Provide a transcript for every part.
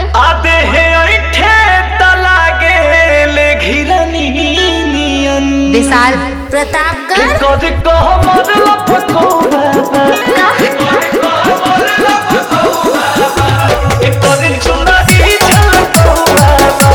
आदे हे ऐठे तलागे ले घिरनियन विशाल प्रतापगढ़ कद कह मरल पकोड़ा कद चुनरी झलकोड़ा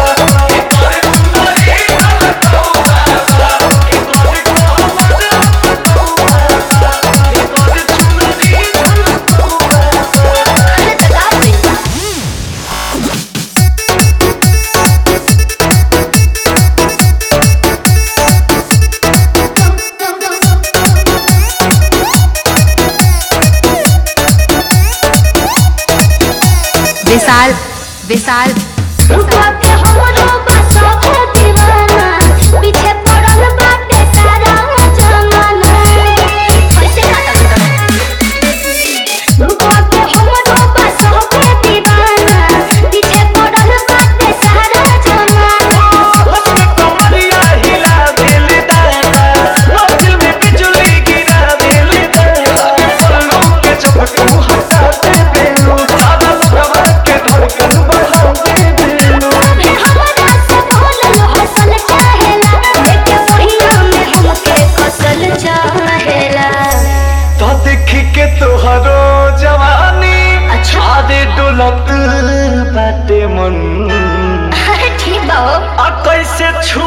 विशाल विशाल रुपा के हमरो बसो के दीवाना पीछे पड़ल बाटे सारा जमाना कैसे काटा रुपा के हमरो बसो के दीवाना पीछे पड़ल बाटे सारा जमाना हंस कमरिया हिला दिल दादा मंजिल में बिजली गिरा दिल दादा पलकों के झपकू हटा दे बेलू सादा सुगवा के धड़कन बढ़ा दे बेलू अबे हमरा से बोलल हसल चाहेला देखे पहिया में हमके कसल चाहेला तो देखी के तोहरो जवानी अच्छा। आदे डोलत बाटे मन अरे ठीक बा हो। आ कैसे छू